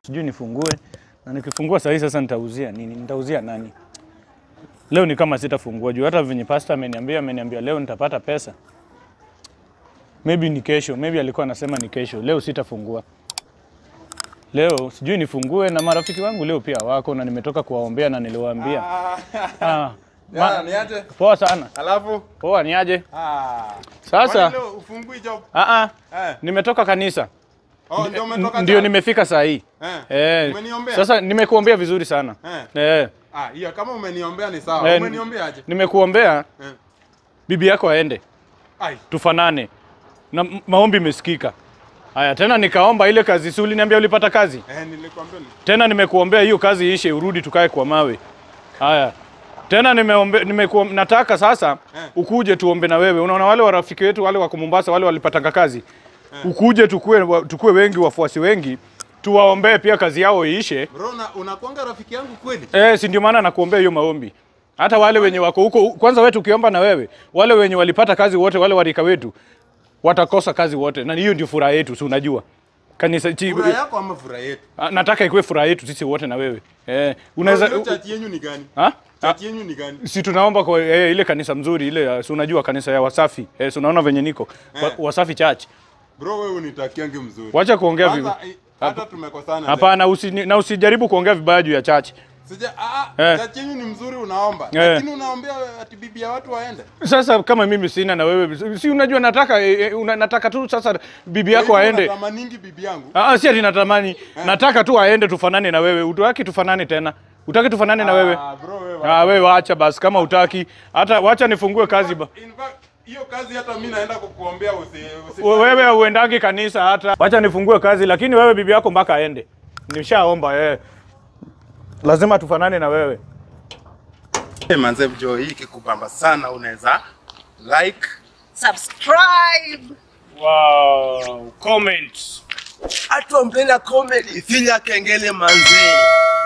sijui nifungue, na nikifungua saa hii sasa nitauzia nini? Nitauzia nani? Leo ni kama sitafungua juu hata venye pastor ameniambia, ameniambia leo nitapata pesa. Maybe ni kesho, maybe alikuwa anasema ni kesho. Leo sitafungua. Leo sijui nifungue, na marafiki wangu leo pia wako na nimetoka kuwaombea na niliwaambia ah, Ya, ma, niaje? poa sana. Alafu Poa ni aje? ah. Sasa Kwani leo ufungui job? ah, ah, Eh. nimetoka kanisa Oh, ndio umetoka ndio jana? nimefika saa hii Eh. eh. Umeniombea? Sasa nimekuombea vizuri sana Eh. eh. Ah, hiyo kama umeniombea ni sawa. Eh, Umeniombeaje? Nimekuombea Eh. bibi yako aende Ai. tufanane na m- maombi imesikika. Haya tena nikaomba ile kazi, si uliniambia ulipata kazi Eh, nilikwambia ni. tena, nimekuombea hiyo kazi iishe, urudi tukae kwa mawe. Haya tena nimeombe, nimekuom, nataka sasa Eh. ukuje tuombe na wewe. Unaona wale warafiki wetu wale wa Mombasa wale walipatanga kazi, ukuje tukue, wa- tukue wengi, wafuasi wengi, tuwaombee pia kazi yao iishe. Bro, na unakuanga rafiki yangu kweli? Eh, si ndio maana nakuombea hiyo maombi. Hata wale wenye wako huko kwanza, wewe tukiomba na wewe, wale wenye walipata kazi wote, wale warika wetu watakosa kazi wote, na hiyo ndio furaha yetu, si unajua kanisa chi, Furaha yako ama furaha yetu? Ah, nataka ikuwe furaha yetu sisi wote na wewe eh, Bro, unaweza hiyo chati yenyu ni gani? ha? Ah, Chati yenyu ni gani? si tunaomba kwa eh, ile kanisa mzuri ile, uh, si unajua kanisa ya Wasafi eh, si unaona venye niko wa, Eh. Wasafi Church. Bro, wewe unitakiange mzuri. Wacha kuongea vibaya. Kwanza, eh, hata tumekosana. leo. Hapana, usi, na usijaribu kuongea vibaya juu ya church. Sija ah, Eh. ah, chati yenyu ni mzuri unaomba. Eh. Lakini unaombea ati bibi ya watu waende. Sasa kama mimi sina na wewe, si unajua nataka eh, eh, una, nataka tu sasa bibi yako Kwa hivyo aende. Natamaningi bibi yangu. Ah, ah, si ati natamani, nataka tu aende tufanane na wewe. Utaki tufanane tena? Utaki tufanane na wewe? Ah, bro, wewe. Ah, wewe wacha basi kama utaki. Hata wacha nifungue kazi ba. In fact, hiyo kazi hata mimi naenda kukuombea usi, usi We- Wewe uendangi kanisa hata. Wacha nifungue kazi lakini wewe bibi yako mpaka aende. Nishaomba eh. Lazima tufanane na wewe. Hey, manze jo hii kikubamba sana unaweza like subscribe Wow, comments. hatu mpenda comedy finya kengele manzee